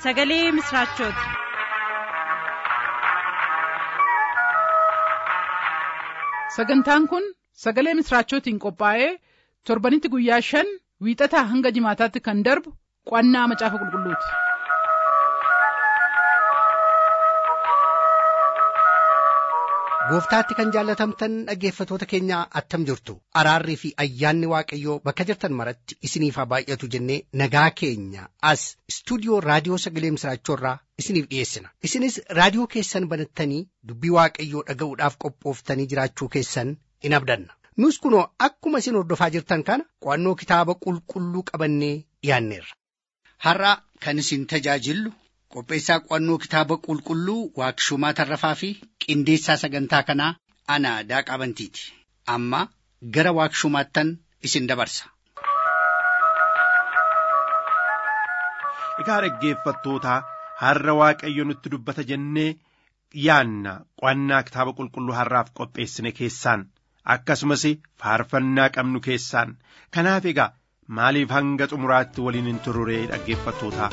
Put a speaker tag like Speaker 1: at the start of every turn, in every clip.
Speaker 1: sagalee misiraachooti.
Speaker 2: sagantaan kun sagalee misiraachootiin qophaa'ee torbanitti guyyaa shan wiixataa hanga jimaataatti kan darbu qo'annaa macaafa qulqulluuti.
Speaker 3: gooftaatti kan jaallatamtan dhaggeeffatoota keenya attam jirtu araarrii fi ayyaanni waaqayyoo bakka jirtan maratti isiniif haa baay'atu jennee nagaa keenya as istuudiyoo raadiyoo sagalee misiraachoorraa isiniif dhiyeessina isinis raadiyoo keessan banattanii dubbii waaqayyoo dhaga'uudhaaf qophooftanii jiraachuu keessan in abdanna nus kunoo akkuma isin hordofaa jirtan kana qo'annoo kitaaba qulqulluu qabannee dhiyaanneerra.
Speaker 4: har'a kan isin tajaajillu qopheessaa qo'annoo kitaaba qulqulluu waaqshumaa tarrafaa fi qindeessaa sagantaa kanaa ana daaqaa bantiiti amma gara waaqshumaattan isin dabarsa.
Speaker 5: Egaa dhaggeeffattootaa har'a waaqayyo nutti dubbata jennee yaanna qo'annaa kitaaba qulqulluu har'aaf qopheessine keessaan akkasumas faarfannaa qabnu keessaan kanaaf egaa maaliif hanga xumuraatti waliin hin tururee dhaggeeffattootaa.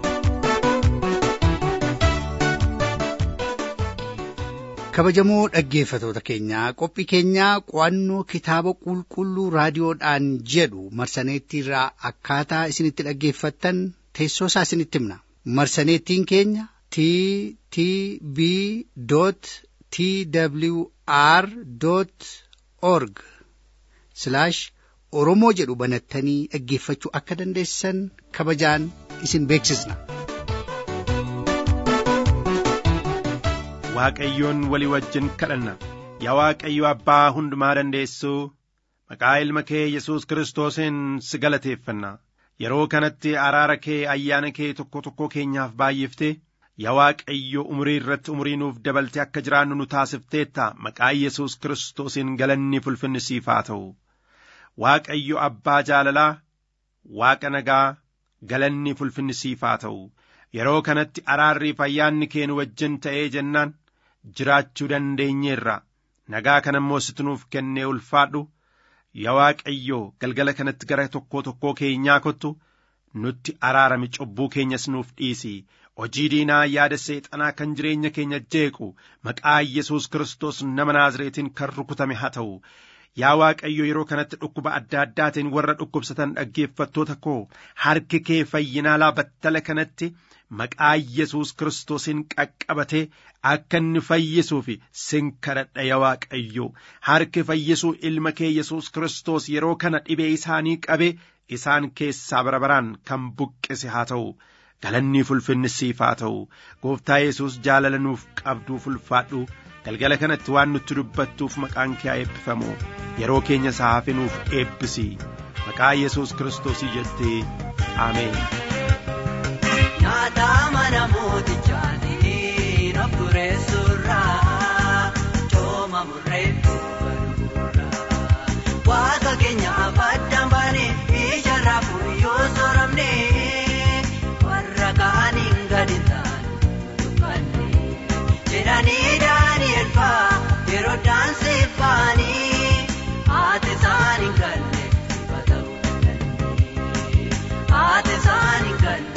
Speaker 3: kabajamoo dhaggeeffatoota keenyaa qophii keenyaa qo'annoo kitaaba qulqulluu raadiyoodhaan jedhu marsaneettiirraa akkaataa isinitti dhaggeeffattan teessoo isaa isinitti himna marsaneettiin keenya t t b t w r org oromoo jedhu banattanii dhaggeeffachuu akka dandeessan kabajaan isin beeksisna.
Speaker 5: Waaqayyoon walii wajjin kadhanna yaa Waaqayyo abbaa hundumaa dandeessuu maqaa ilma kee Yesuus Kiristoosiin si galateeffanna yeroo kanatti araara kee ayyaana kee tokko tokko keenyaaf baay'iftee yaa Waaqayyo umurii irratti umurii nuuf dabalte akka jiraannu nu taasifteetta maqaa Yesuus Kiristoosiin galanni ulfinni siif haa ta'u Waaqayyo abbaa jaalalaa Waaqa nagaa galanni ulfinni siif haa ta'u yeroo kanatti araarriif ayyaanni kee nu wajjin ta'ee jennaan. jiraachuu dandeenyeerra nagaa kana immoo situ nuuf kennee ulfaadhu yaa waaqayyoo galgala kanatti gara tokkoo tokkoo keenyaa kottu nutti araarami cubbuu keenyas nuuf dhiisi hojii diinaa yaada seexanaa kan jireenya keenya jeequ maqaa yesus kiristoos nama naazreetiin kan rukutame haa ta'u yaa waaqayyo yeroo kanatti dhukkuba adda addaatiin warra dhukkubsatan dhaggeeffattoota koo harki kee fayyinaalaa battala kanatti maqaa yesus kiristoosiin qaqqabatee akka inni fayyisuuf sin kadhadha yaa waaqayyo harki fayyisuu ilma kee yesus kiristoos yeroo kana dhibee isaanii qabe isaan keessaa bara baraan kan buqqise haa ta'u galanni ulfinni siif haa ta'u gooftaa yesus jaalala nuuf qabduuf ulfaadhu galgala kanatti waan nutti dubbattuuf maqaan kee haa eebbifamu yeroo keenya isaa hafe nuuf eebbisi maqaa yesus kiristoosii jettee ameen.
Speaker 6: Nyaata mana mootichaatii of tureessurraa cooma murreeffuu barbuurraa waaqa keenyaaf addaan baanee ija yoo soramne warra kaaniin gadi taanu dubbanne jedhanii daani'el faa yeroo daansii faanii haati isaanii galle sifa ta'uu dandeenye haati isaanii galle.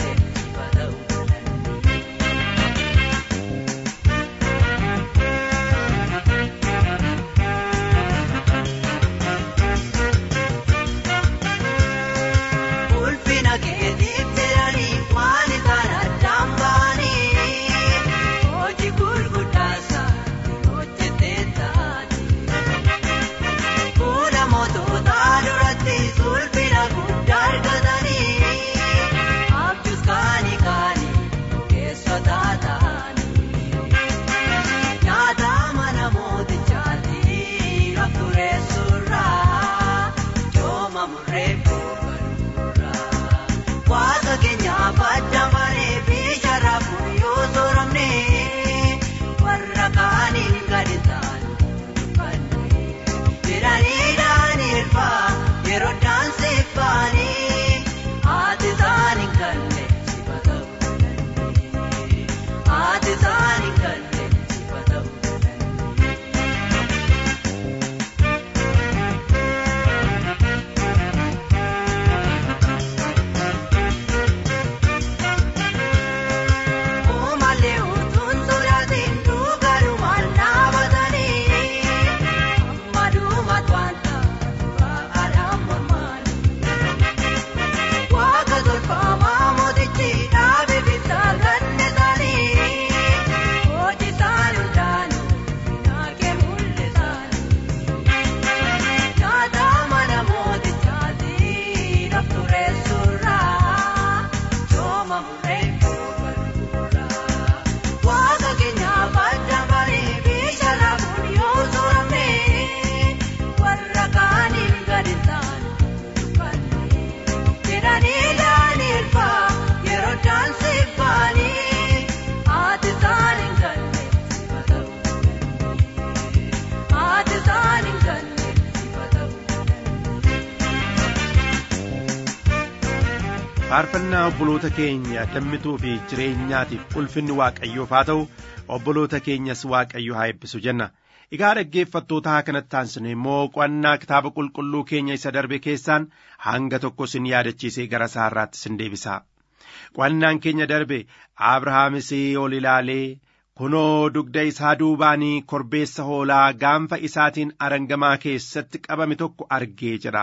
Speaker 5: faarfannaa obboloota keenya dammituu fi jireenyaatiif ulfinni waaqayyoof haa ta'u obboloota keenyas waaqayyo haa eebbisu jenna egaa dhaggeeffattootaa kanatti aansine immoo qo'annaa kitaaba qulqulluu keenya isa darbe keessaan hanga tokko sin yaadachiisee gara saarraatti sin deebisa qo'annaan keenya darbe abrahaamis ol ilaalee kunoo dugda isaa duubaanii korbeessa hoolaa gaanfa isaatiin arangamaa keessatti qabame tokko argee jira.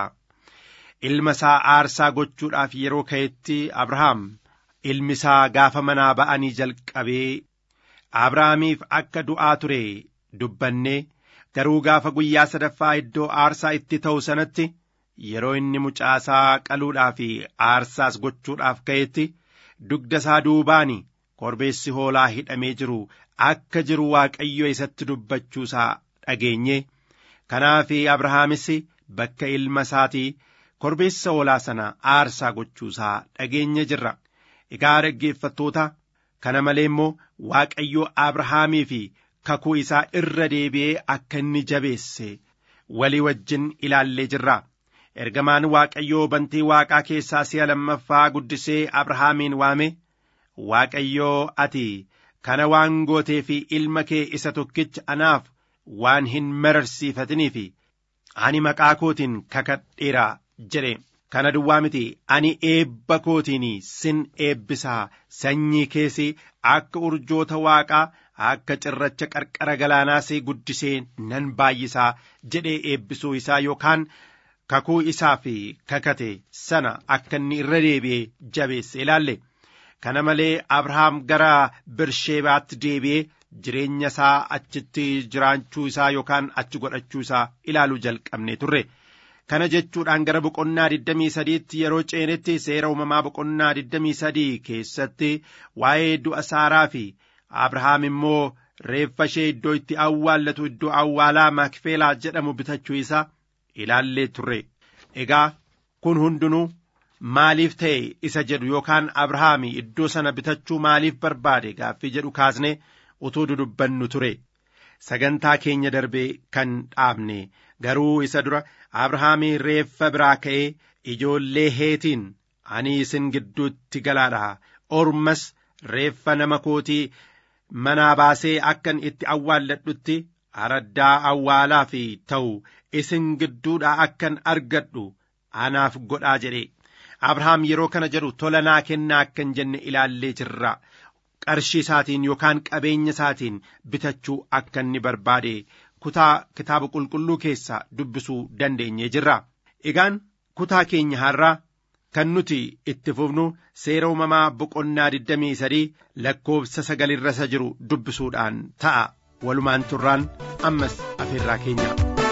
Speaker 5: ilma isaa aarsaa gochuudhaaf yeroo ka'etti abrahaam ilmi isaa gaafa manaa ba'anii jalqabee abrahaamiif akka du'aa ture dubbannee garuu gaafa guyyaa sadaffaa iddoo aarsaa itti ta'u sanatti yeroo inni mucaasaa qaluudhaaf aarsaas gochuudhaaf ka'etti dugda isaa duubaani korbeessi hoolaa hidhamee jiru akka jiru waaqayyo isatti dubbachuusaa dhageenye kanaaf abrahaamis bakka ilma isaatii korbeessa hoolaa sana aarsaa gochuusaa dhageenye jirra egaa dhaggeeffattoota kana malee immoo waaqayyo abrahaamii fi kakuu isaa irra deebi'ee akka inni jabeesse walii wajjin ilaallee jirra ergamaan waaqayyoo bantii waaqaa keessaa si'a lammaffaa guddisee abrahaamiin waame waaqayyoo ati kana waan gootee fi ilma kee isa tokkicha anaaf waan hin mararsiifatiniif ani maqaa kootiin kakadheera jedhe kana duwwaa miti ani eebba kootiin sin eebbisaa sanyii keessi akka urjoota waaqaa akka cirracha qarqara galaanaas guddisee nan baay'isaa jedhee eebbisuu isaa yookaan kakuu isaa fi kakate sana akka inni irra deebi'ee jabeesse ilaalle kana malee abrahaam gara birsheebaatti deebi'ee jireenya isaa achitti jiraachuu isaa yookaan achi godhachuu isaa ilaaluu jalqabne turre. kana jechuudhaan gara boqonnaa 23tti yeroo ceenetti seera uumamaa boqonnaa 23 keessatti waa'ee du'a saaraa fi abrahaam immoo reeffa ishee iddoo itti awwaallatu iddoo awwaalaa makfeelaa jedhamu bitachuu isaa ilaallee turre egaa kun hundinuu maaliif ta'e isa jedhu yookaan abrahaam iddoo sana bitachuu maaliif barbaade gaaffii jedhu kaasne utuu dudubbannu ture sagantaa keenya darbee kan dhaabne garuu isa dura abrahaamii reeffa biraa ka'ee ijoollee heetiin ani isin gidduutti galaadha ormas reeffa nama kootii manaa baasee akkan itti awwaalladhutti araddaa awwaalaa fi ta'u isin gidduudhaa akkan argadhu anaaf godhaa jedhe abrahaam yeroo kana jedhu tola naa kennaa akkan jenne ilaallee jirra qarshii isaatiin yookaan qabeenya isaatiin bitachuu akka inni barbaade kutaa kitaaba qulqulluu keessaa dubbisuu dandeenye jirra egaan kutaa keenya har'aa kan nuti itti fufnu seera uumamaa boqonnaa 23 lakkoofsa sagalirra isa jiru dubbisuudhaan ta'a walumaan turraan ammas afeerraa keenya.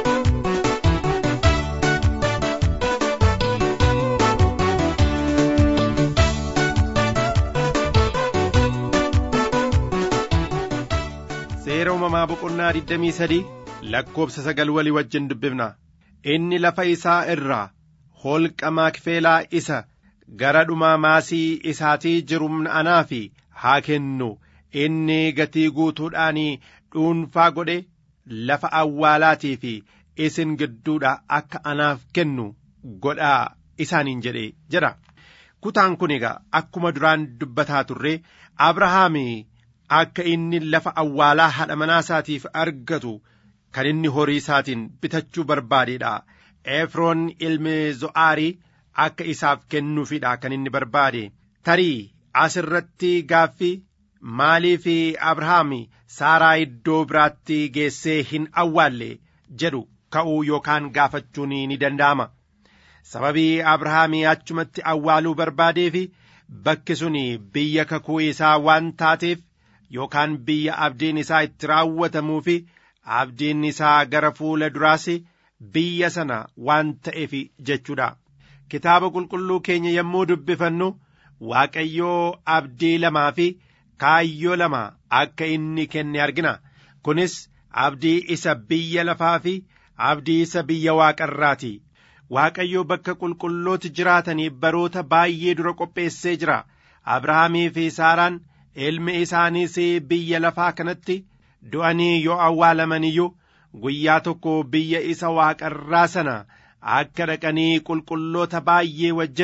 Speaker 5: seera uumamaa boqonnaa 23 lakkoofsa sagal walii wajjin dubbifna inni lafa isaa irraa holqa maakfelaa isa gara dhumaa maasii isaatii jiru anaaf haa kennu inni gatii guutuudhaan dhuunfaa godhe lafa awwaalaatii fi isin gidduudha akka anaaf kennu godhaa isaaniin jedhe jedha kutaan kun egaa akkuma duraan dubbataa turre abrahaam akka inni lafa awwaalaa haadha manaa isaatiif argatu kan inni horii isaatiin bitachuu barbaadeedha efroon ilmi zo'aarii akka isaaf kennuufidha kan inni barbaade tarii as irratti gaaffii maaliif abrahaam saaraa iddoo biraatti geessee hin awwaalle jedhu ka'uu yookaan gaafachuun ni danda'ama sababii abrahaam achumatti awwaaluu barbaadeef bakki sun biyya kakuu isaa waan taateef yookaan biyya abdiin isaa itti raawwatamuu fi abdiin isaa gara fuula duraas biyya sana waan ta'eef jechuudha. Kitaaba qulqulluu keenya yommuu dubbifannu Waaqayyoo abdii lamaa fi kaayyoo lama akka inni kenne argina. Kunis abdii isa biyya lafaa fi abdii isa biyya waaqarraati. Waaqayyoo bakka qulqullooti jiraatanii baroota baay'ee dura qopheessee jira. Abrahaamii fi Saaraan ilmi isaaniis biyya lafaa kanatti du'anii yoo awwaalaman iyyuu guyyaa tokko biyya isa waaqarraa sana akka dhaqanii qulqulloota baay'ee wajjin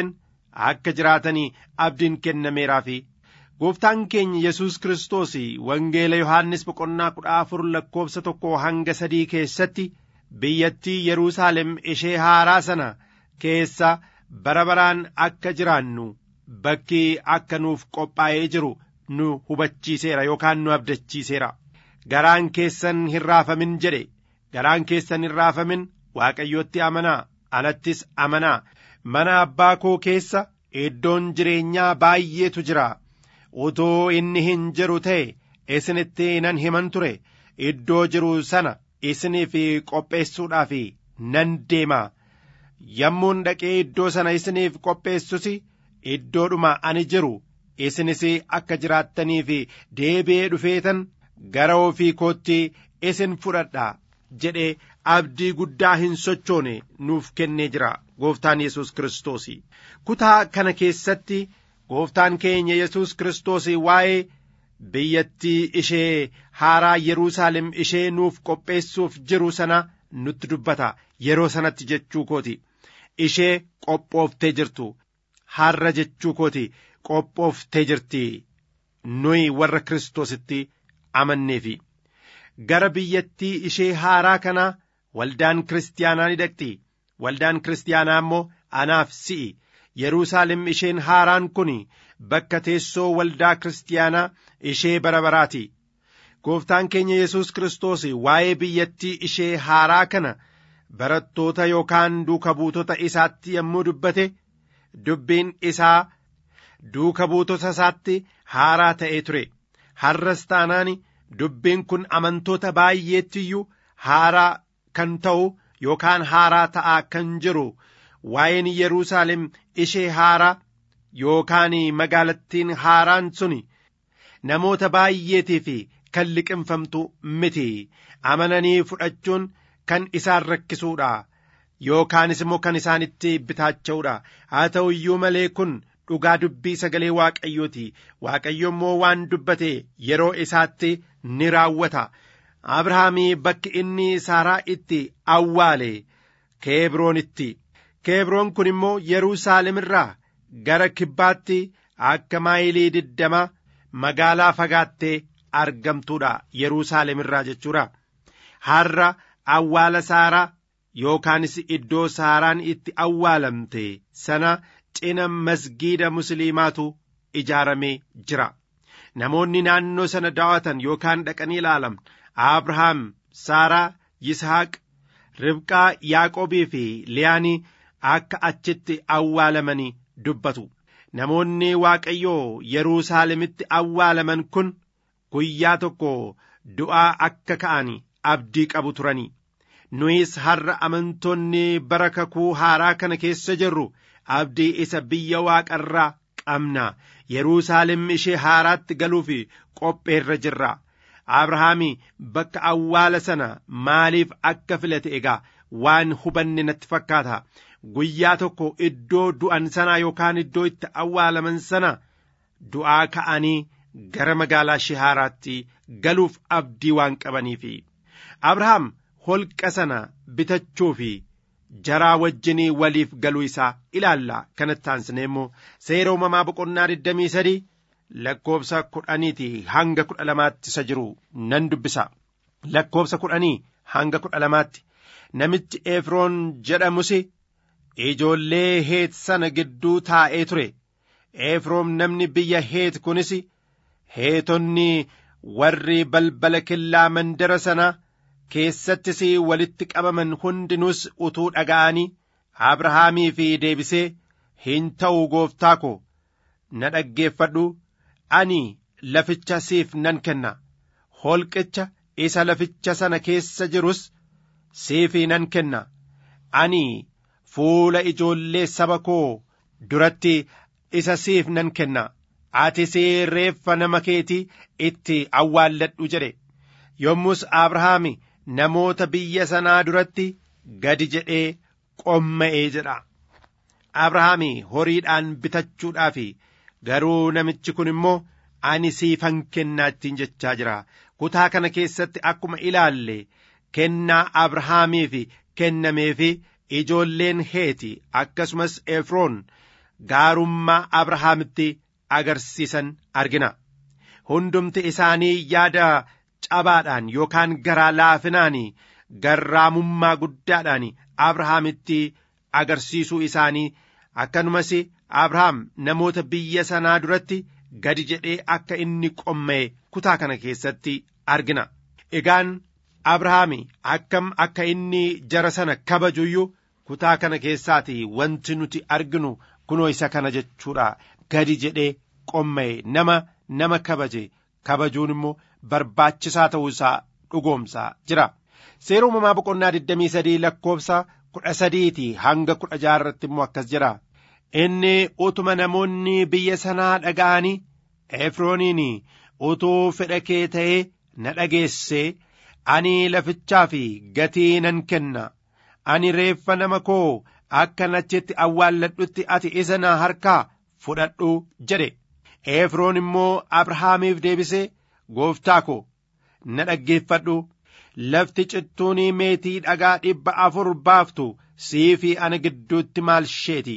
Speaker 5: akka jiraatanii abdiin kennameeraafi gooftaan keenya yesus kiristoos wangeela yohaannis boqonnaa kudha afur lakkoofsa tokko hanga sadii keessatti biyyattii yeruusaalem ishee haaraa sana keessa bara baraan akka jiraannu bakki akka nuuf qophaa'ee jiru nu hubachiiseera yookaan nu abdachiiseera garaan keessan hin raafamin jedhe garaan keessan hin raafamin waaqayyotti amanaa anattis amanaa mana abbaa koo keessa iddoon jireenyaa baay'eetu jira utoo inni hin jiru ta'e isinitti nan himan ture iddoo jiru sana isiniif qopheessuudhaaf nan deema yommuun dhaqee iddoo sana isiniif qopheessus iddoodhuma ani jiru isinis akka jiraattaniif deebi'ee dhufeetan gara ofii kootti isin fudhadha jedhee abdii guddaa hin sochoone nuuf kennee jira gooftaan yesus kiristoos kutaa kana keessatti gooftaan keenya yesus kiristoos waa'ee biyyattii ishee haaraa yeruusaalem ishee nuuf qopheessuuf jiru sana nutti dubbata yeroo sanatti jechuu kooti ishee qophooftee jirtu har'a jechuu kooti qophooftee jirti nuyi warra kiristoositti amanneefi gara biyyattii ishee haaraa kanaa waldaan kiristaanaa ni dhaqxi waldaan kiristaanaa immoo anaaf si'i yeruusaalem isheen haaraan kun bakka teessoo waldaa kiristaanaa ishee bara baraati gooftaan keenya yesus kiristoos waa'ee biyyattii ishee haaraa kana barattoota yookaan duuka buutota isaatti yommuu dubbate dubbiin isaa duuka buutota isaatti haaraa ta'ee ture har'as taanaan dubbiin kun amantoota baay'eetti iyyuu haaraa kan ta'u yookaan haaraa ta'aa kan jiru waa'een Yerusaalem ishee haaraa yookaan magaalattiin haaraan suni namoota baay'eetiif kan liqinfamtu miti amananii fudhachuun kan isaan rakkisuudha yookaanis immoo kan isaanitti bitaacha'uudha haa ta'u iyyuu malee kun dhugaa dubbii sagalee waaqayyooti waaqayyo immoo waan dubbate yeroo isaatti ni raawwata abrahaamii bakki inni saaraa itti awwaale keebroonitti keebroon kun immoo yeruusaalem irraa gara kibbaatti akka maayilii diddama magaalaa fagaattee argamtuudha yeruusaalem irraa jechuudha har'a awwaala saaraa yookaanis iddoo saaraan itti awwaalamte sana cina masgiida musliimaatu ijaaramee jira namoonni naannoo sana daawwatan yookaan dhaqanii ilaalan abrahaam saaraa yisaaq ribqaa yaaqobii fi liyaanii akka achitti awwaalamanii dubbatu namoonni waaqayyoo yeruusaalemitti awwaalaman kun guyyaa tokko du'aa akka ka'an abdii qabu turanii nuyis har'a amantoonni bara kakuu haaraa kana keessa jirru abdii isa biyya waaqarraa qabna yeruusaalem ishee haaraatti galuuf qopheerra jirra abrahaami bakka awwaala sana maaliif akka filate egaa waan hubanne natti fakkaata guyyaa tokko iddoo du'an sanaa yookaan iddoo itti awwaalaman sana du'aa ka'anii gara magaalaa ishee haaraatti galuuf abdii waan qabaniifi abrahaam holqa sana bitachuu fi jaraa wajjinii waliif galuu isaa ilaalla kanatti aansine immoo seera uumamaa boqonnaa 23 lakkoobsa kudhaniiti hanga kudha lamaatti isa jiru nan dubbisa lakkoobsa kudhanii hanga kudha lamaatti namichi efroon jedhamus ijoollee heet sana gidduu taa'ee ture efroon namni biyya heet kunis heetonni warri balbala killaa mandara sana keessattis walitti qabaman hundinuus utuu dhaga'anii abrahaamii fi deebisee hin ta'u gooftaa ko na dhaggeeffadhu ani laficha siif nan kenna holqicha isa laficha sana keessa jirus siif nan kenna ani fuula ijoollee saba koo duratti isa siif nan kenna ati reeffa nama keetii itti awwaalladhu jedhe yommus abrahaami namoota biyya sanaa duratti gadi jedhee qomma'ee jedha abrahaami horiidhaan bitachuudhaaf garuu namichi kun immoo ani siifan kennaa ittiin jechaa jira kutaa kana keessatti akkuma ilaalle kennaa abrahaamiif kennameefi ijoolleen heeti akkasumas efroon gaarummaa abrahaamitti agarsiisan argina hundumti isaanii yaada cabaadhaan yookaan garaa laafinaan garraamummaa guddaadhaan abrahaamitti agarsiisuu isaanii akkanumas abrahaam namoota biyya sanaa duratti gadi jedhee akka inni qomma'e kutaa kana keessatti argina egaan abrahaami akkam akka inni jara sana kabajuyyuu kutaa kana keessaati wanti nuti arginu kunoo isa kana jechuudha gadi jedhee qomma'e nama nama kabaje kabajuun immoo barbaachisaa ta'uu isaa dhugoomsaa jira seera uumamaa boqonnaa 23 lakkoofsa kudha sadiiti hanga kudha jaarratti immoo akkas jira inni utuma namoonni biyya sanaa dhaga'anii efrooniin utuu fedha kee ta'ee na dhageesse ani lafichaa fi gatii nan kenna ani reeffa nama koo akka nachitti awwaalladhutti ati isa na harkaa fudhadhu jedhe efroon immoo abrahaamiif deebisee gooftaa ko na dhaggeeffadhu lafti cittuunii meetii dhagaa dhibba afur baaftu sii fi ana gidduutti maal isheeti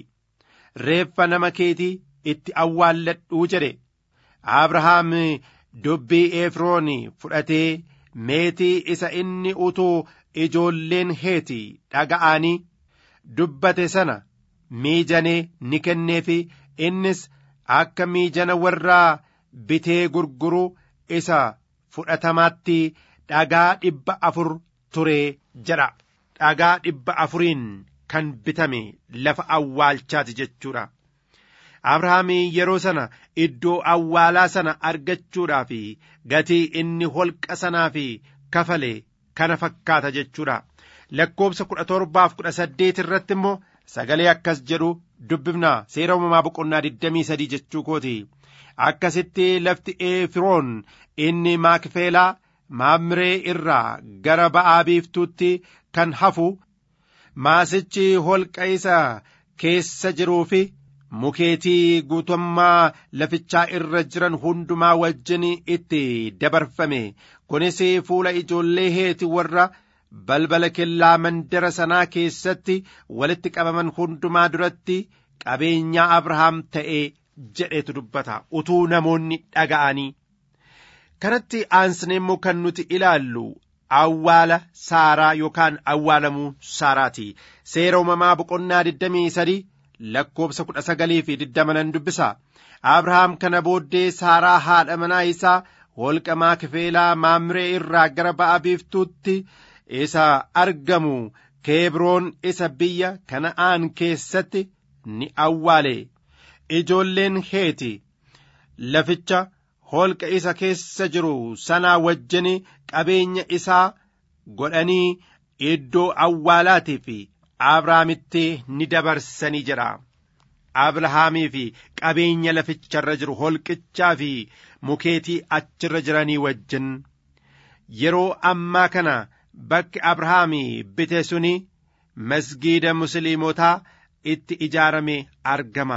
Speaker 5: reeffa nama keetii itti awwaalladhuu jedhe abrahaam dubbii efroon fudhatee meetii isa inni utuu ijoolleen heeti dhaga'anii dubbate sana miijanee ni kenneefi innis akka miijana warraa bitee gurguru isa fudhatamaatti dhagaa dhibba afur turee jedha dhagaa dhibba afuriin kan bitame lafa awwaalchaati jechuudha. Abrahaam yeroo sana iddoo awwaalaa sana argachuudhaaf gatii inni holqa sanaaf kafale kana fakkaata jechuudha. Lakkoobsa kudha torbaaf kudha saddeet irratti immoo sagalee akkas jedhu dubbifna seera uumamaa boqonnaa digdamii sadii jechuu kooti. Akkasitti lafti Efiroon inni Maakifeelaa Maamree irraa gara ba'aa biiftuutti kan hafu maasichi holqa isa keessa jiruu fi mukeetii guutummaa lafichaa irra jiran hundumaa wajjin itti dabarfame kunis fuula ijoollee heeti warra balbala kellaa mandara sanaa keessatti walitti qabaman hundumaa duratti qabeenyaa abrahaam ta'ee jedhetu dubbata utuu namoonni dhaga'anii kanatti aansine immoo kan nuti ilaallu awwaala saaraa yookaan awwaalamuu saaraati seera uumamaa boqonnaa 23 lakkoobsa 19 fi 20 nan dubbisa abrahaam kana booddee saaraa haadha manaa isaa holqa maakifeelaa maamree irraa gara ba'a biiftuutti isa argamu keebroon isa biyya kana'aan keessatti ni awwaale ijoolleen heeti laficha holqa isa keessa jiru sanaa wajjin qabeenya isaa godhanii iddoo awwaalaatii fi abrahaamitti ni dabarsanii jedha abrahaamii fi qabeenya laficharra jiru holqichaa fi mukeetii achirra jiranii wajjin yeroo ammaa kana bakki abrahaamii bite suni masgiida musliimotaa itti ijaarame argama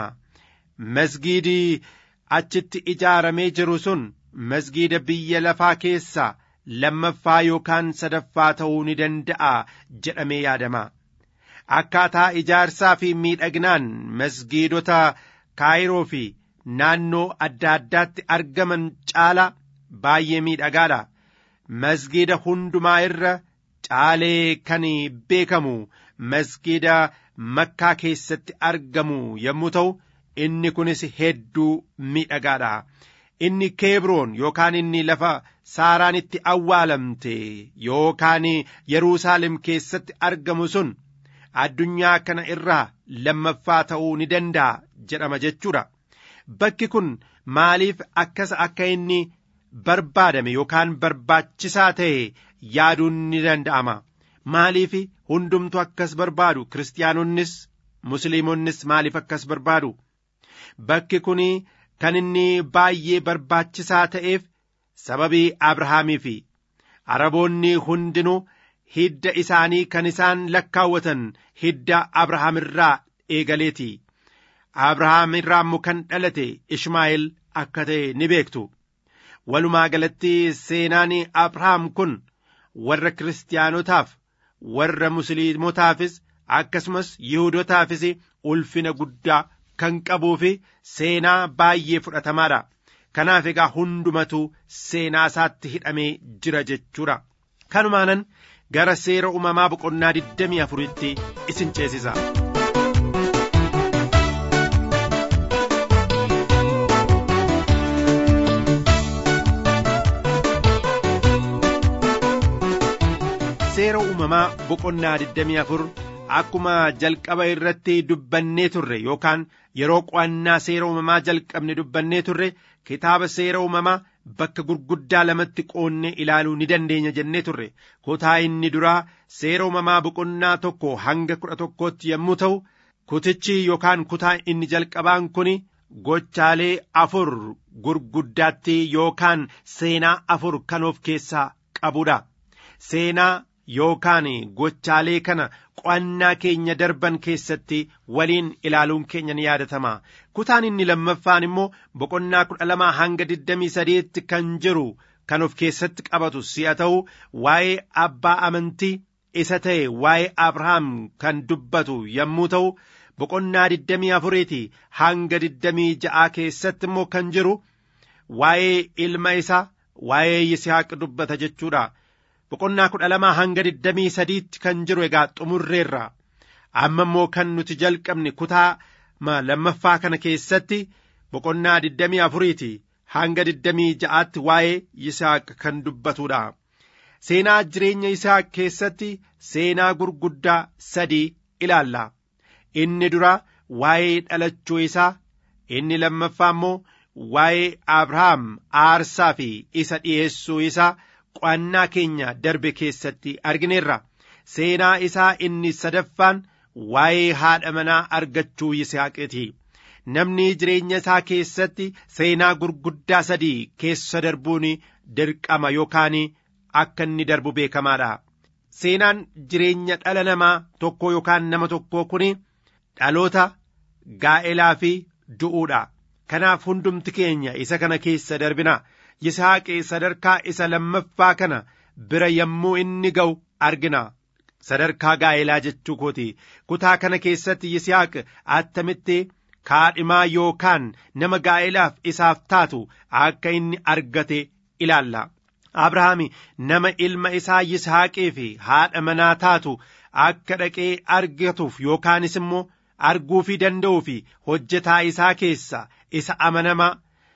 Speaker 5: masgiidii achitti ijaaramee jiru sun masgiida biyya lafaa keessaa lammaffaa yookaan sadaffaa ta'uu ni danda'a jedhamee yaadama akkaataa ijaarsaa fi miidhaginaan masgiidota kaayiroo fi naannoo adda addaatti argaman caala baay'ee miidhagaadha masgiida hundumaa irra caalee kan beekamu masgiida makkaa keessatti argamu yommuu ta'u inni kunis hedduu miidhagaadha inni keebroon yookaan inni lafa saaraan itti awwaalamte yookaan yeruusaalem keessatti argamu sun addunyaa kana irraa lammaffaa ta'uu ni danda'a jedhama jechuudha bakki kun maaliif akkas akka inni barbaadame yookaan barbaachisaa ta'e yaaduun ni danda'ama maaliif hundumtu akkas barbaadu kiristaanonnis musliimonnis maaliif akkas barbaadu bakki kun kan inni baay'ee barbaachisaa ta'eef sababii abrahaamii fi araboonni hundinuu hidda isaanii kan isaan lakkaawwatan hidda abrahaam irraa eegaleeti abrahaam irraa immoo kan dhalate ishmaa'eel akka ta'e ni beektu walumaa galatti seenaan abrahaam kun warra kiristaanotaaf warra musliimotaafis akkasumas yihudotaafis ulfina guddaa kan qabuu fi seenaa baay'ee fudhatamaadha. Kanaaf egaa hundumatu seenaa isaatti hidhamee jira jechuudha. Kanumaanan gara seera uumamaa boqonnaa 24tti isin ceesisa. seera uumamaa boqonnaa 24 akkuma jalqaba irratti dubbannee turre yookaan yeroo qo'annaa seera uumamaa jalqabne dubbannee turre kitaaba seera uumamaa bakka gurguddaa lamatti qoonnee ilaaluu ni dandeenya jennee turre kutaa inni duraa seera uumamaa boqonnaa tokko hanga kudha tokkootti yommuu ta'u kutichi yookaan kutaa inni jalqabaan kun gochaalee afur gurguddaatti yookaan seenaa afur kan of keessaa qabudha seenaa yookaan gochaalee kana qo'annaa keenya darban keessatti waliin ilaaluun keenya ni yaadatama kutaan inni lammaffaan immoo boqonnaa kudha lamaa hanga digdamii sadeetti kan jiru kan of keessatti qabatu si'a ta'u waa'ee abbaa amantii isa ta'e waa'ee abrahaam kan dubbatu yommuu ta'u boqonnaa digdamii afuriiti hanga digdamii ja'aa keessatti immoo kan jiru waa'ee ilma isaa waa'ee yisihaaq dubbata jechuudha. boqonnaa kudha lamaa hanga digdamii sadiitti kan jiru egaa xumurreerra amma immoo kan nuti jalqabne kutaa lammaffaa kana keessatti boqonnaa digdamii afuriiti hanga digdamii ja'aatti waa'ee yisaaq kan dubbatudha seenaa jireenya yisaaq keessatti seenaa gurguddaa sadii ilaalla inni dura waa'ee dhalachuu isaa inni lammaffaa immoo waa'ee abrahaam aarsaa fi isa dhi'eessuu isaa qo'annaa keenya darbe keessatti argineerra seenaa isaa inni sadaffaan waa'ee haadha manaa argachuu yisihaaqiiti namni jireenya isaa keessatti seenaa gurguddaa sadii keessa darbuun dirqama yookaan akka inni darbu beekamaadha seenaan jireenya dhala namaa tokko yookaan nama tokkoo kun dhaloota gaa'elaa fi du'uudha kanaaf hundumti keenya isa kana keessa darbina yisaaqee sadarkaa isa lammaffaa kana bira yommuu inni ga'u argina sadarkaa gaa'elaa jechuu kooti kutaa kana keessatti yisaaq attamitti kaadhimaa yookaan nama gaa'elaaf isaaf taatu akka inni argate ilaalla abrahaami nama ilma isaa yisaaqee fi haadha manaa taatu akka dhaqee argatuuf yookaanis immoo arguufii danda'uu fi hojjetaa isaa keessa isa amanamaa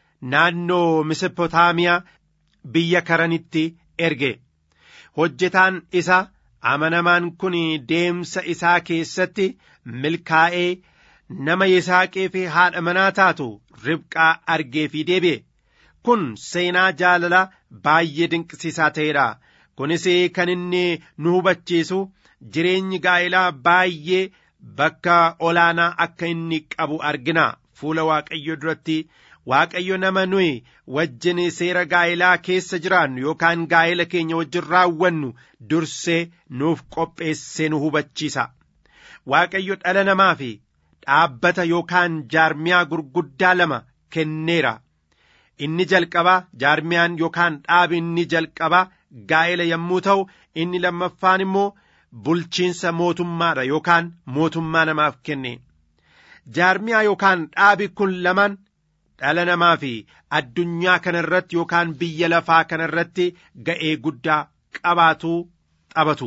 Speaker 5: naannoo misipootaamiyaa biyya karanitti erge hojjetaan isa amanamaan kun deemsa isaa keessatti milkaa'ee nama yisaaqee fi haadha manaa taatu ribqaa argee fi deebi'e kun seenaa jaalala baay'ee dinqisiisaa ta'edha kunis kan inni nu hubachiisu jireenyi gaa'elaa baay'ee bakka olaanaa akka inni qabu argina fuula waaqayyo duratti waaqayyo nama nuyi wajjin seera gaa'elaa keessa jiraannu yookaan gaa'ela keenya wajjin raawwannu dursee nuuf qopheessee nu hubachiisa waaqayyo dhala namaa fi dhaabbata yookaan jaarmiyaa gurguddaa lama kenneera inni jalqabaa jaarmiyaan yookaan dhaabi inni jalqabaa gaa'ela yommuu ta'u inni lammaffaan immoo bulchiinsa mootummaadha yookaan mootummaa namaaf kenne jaarmiyaa yookaan dhaabi kun lamaan dhala namaa fi addunyaa kana irratti yookaan biyya lafaa kana irratti ga'ee guddaa qabaatuu taphatu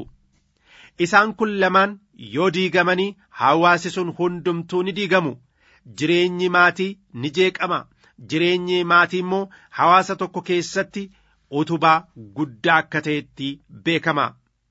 Speaker 5: isaan kun lamaan yoo diigamanii hawaasi sun hundumtuu ni diigamu jireenyi maatii ni jeeqama jireenyi maatii immoo hawaasa tokko keessatti utubaa guddaa akka ta'etti beekama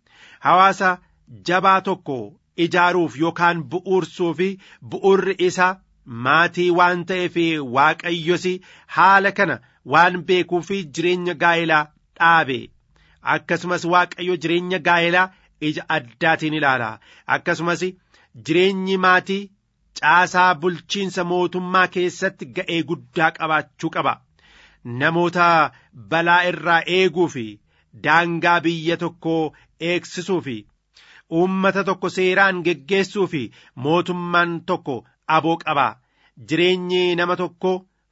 Speaker 5: hawaasa jabaa tokko ijaaruuf yookaan bu'uursuu fi bu'urri isaa maatii waan ta'eef waaqayyos haala kana waan beekuu fi jireenya gaa'elaa dhaabe akkasumas waaqayyo jireenya gaa'elaa ija addaatiin ilaala akkasumas jireenyi maatii caasaa bulchiinsa mootummaa keessatti ga'ee guddaa qabaachuu qaba namoota balaa irraa eeguu fi daangaa biyya tokkoo eegsisuu fi uummata tokko seeraan geggeessuu fi mootummaan tokko aboo qaba jireenyi nama tokko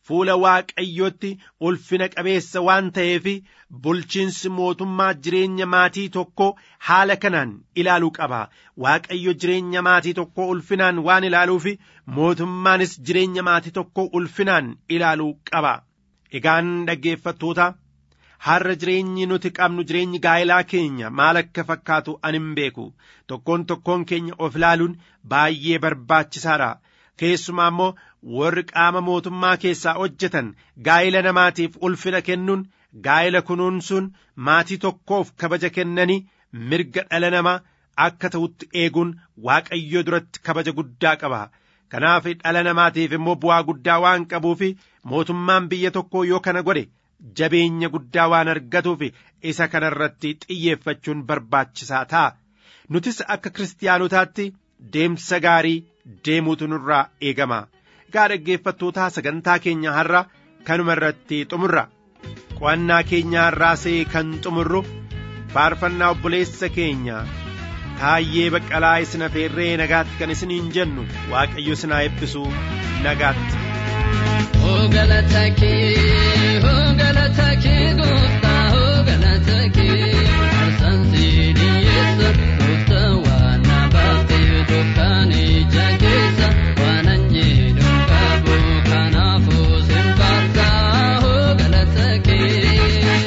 Speaker 5: fuula waaqayyootti ulfina qabeessa waan ta'eef bulchiinsi mootummaa jireenya maatii tokko haala kanaan ilaaluu qaba waaqayyo jireenya maatii tokko ulfinaan waan ilaaluuf mootummaanis jireenya maatii tokko ulfinaan ilaaluu qaba egaan dhaggeeffattoota har'a jireenyi nuti qabnu jireenyi gaa'ilaa keenya maal akka fakkaatu ani hin beeku tokkoon tokkoon keenya of ilaaluun baay'ee barbaachisaadha keessumaa immoo warri qaama mootummaa keessaa hojjetan gaa'ila namaatiif ulfina kennuun gaa'ila kunuunsuun maatii tokkoof kabaja kennanii mirga dhala namaa akka ta'utti eeguun waaqayyo duratti kabaja guddaa qaba kanaaf dhala namaatiif immoo bu'aa guddaa waan qabuuf mootummaan biyya tokkoo yoo kana godhe jabeenya guddaa waan argatuuf isa kana irratti xiyyeeffachuun barbaachisaa ta'a nutis akka kiristaanotaatti deemsa gaarii deemuutu nurraa eegama egaa dhaggeeffattootaa sagantaa keenya har'a kanuma irratti xumurra qo'annaa keenya har'aasee kan xumurru faarfannaa obboleessa keenya taayyee baqqalaa isin afeerree nagaatti kan isiniin jennu waaqayyo isin haa eebbisu nagaatti.
Speaker 1: Oh galata kee, oh galata kee gooftaa, oh galata kee. Arsaan siidii eessa, gooftaa waan na baaftee dukkaan ija keessa. Waan an jedhu qabu kanaafuu sin faarsaa, oh galata kee.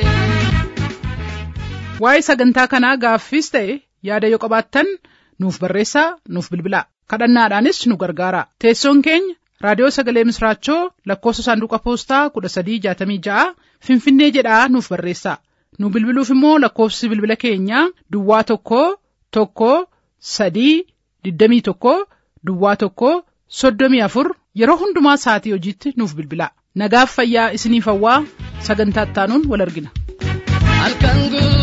Speaker 2: Waa'ee sagantaa kanaa gaaffiis ta'e yaada yoo qabaattan nuuf barreessaa nuuf bilbilaa kadhannaadhaanis nu gargaara teessoon keenya raadiyoo sagalee misraachoo lakkoofsa saanduqa poostaa kudha sadii jaatamii ja'a finfinnee jedhaa nuuf barreessaa nu bilbiluuf immoo lakkoofsi bilbila keenyaa duwwaa tokko tokko sadii digdamii tokko duwwaa tokko soddomii afur yeroo hundumaa sa'atii hojiitti nuuf bilbilaa nagaaf fayyaa isiniif hawwaa sagantaa ittaanuun wal argina.
Speaker 1: Halkan guutuu.